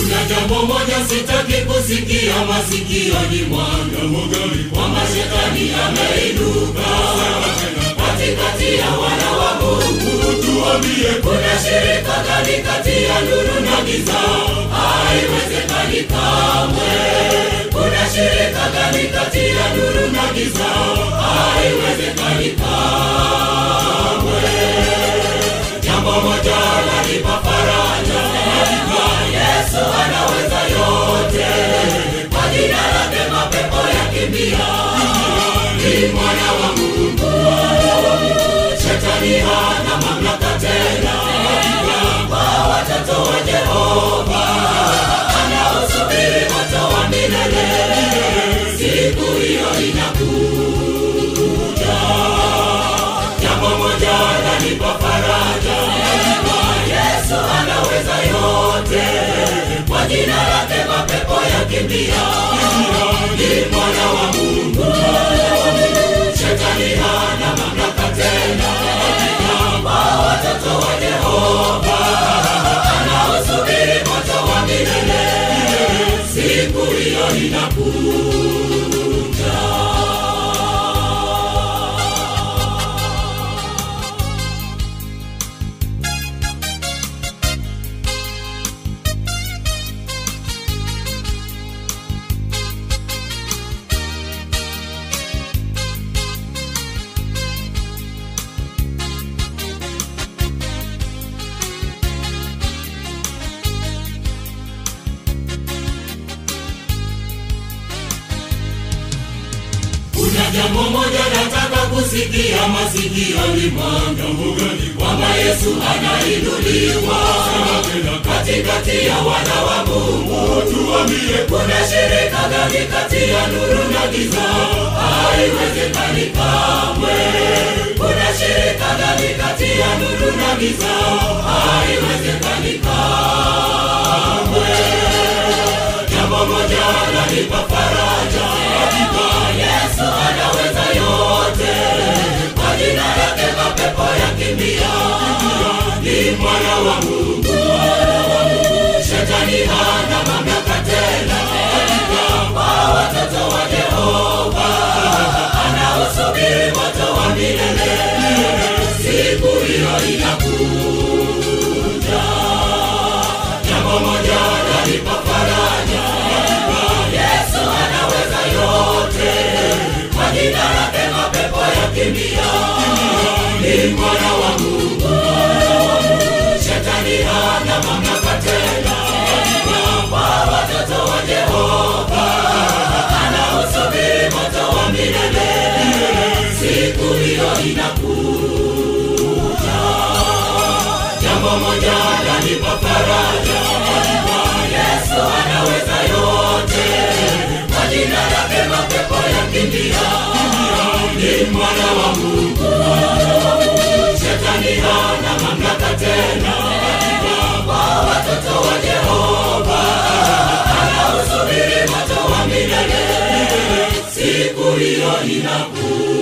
Kuna jambo moja sitaki kusikia masikioni mwangu, kwamba shetani ameinuka katikati ya wana wa Mungu. Tuambie, kuna shirika gani kati ya nuru na giza? Haiwezekani kamwe. Kuna shirika gani kati ya nuru na giza? Haiwezekani kamwe. Jambo moja lanipa faraja, hakika Yesu anaweza yote. Kwa jina lake mapepo yakimbia, ni mwana wa Mungu. Shetani hana mamlaka tena kwa watoto wa Jehova, anaosubiri moto wa milele. Siku hiyo inakuja. Jambo moja lanipa faraja, hakika Yesu anaweza yote. Kwa jina lake mapepo yakimbia, ni mwana wa Mungu. Shetani hana mamlaka tena kwa watoto wa Jehova, anaosubiri moto wa milele. Siku hiyo inakuja. Kuna jambo moja nataka kusikia masikioni mwangu, kwamba Yesu anainuliwa katikati ya wana wa Mungu. Tuambie, kuna shirika gani kati ya nuru na giza? Haiwezekani kamwe. Kuna shirika gani kati ya nuru na giza? Haiwezekani kamwe. Jambo moja lanipa faraja, hakika Yesu anaweza yote. Kwa jina lake mapepo yakimbia, ni mwana wa Mungu. Shetani hana mamlaka tena, hakika kwa watoto wa Jehova, anaosubiri moto wa milele. Siku hiyo inakuja. Jambo moja lanipa faraja, hakika Yesu anaweza yote. Kwa jina lake mapepo yakimbia, ni mwana wa Mungu. Shetani hana mamlaka tena, hakika kwa watoto wa Jehova, anaosubiri moto wa milele. Siku hiyo inakuja. Jambo moja lanipa faraja, hakika Yesu anaweza yote. Kwa jina lake mapepo yakimbia, ni mwana wa Mungu. Shetani hana mamlaka tena, hakika kwa watoto wa Jehova, anaosubiri moto wa milele. Siku hiyo inakuja.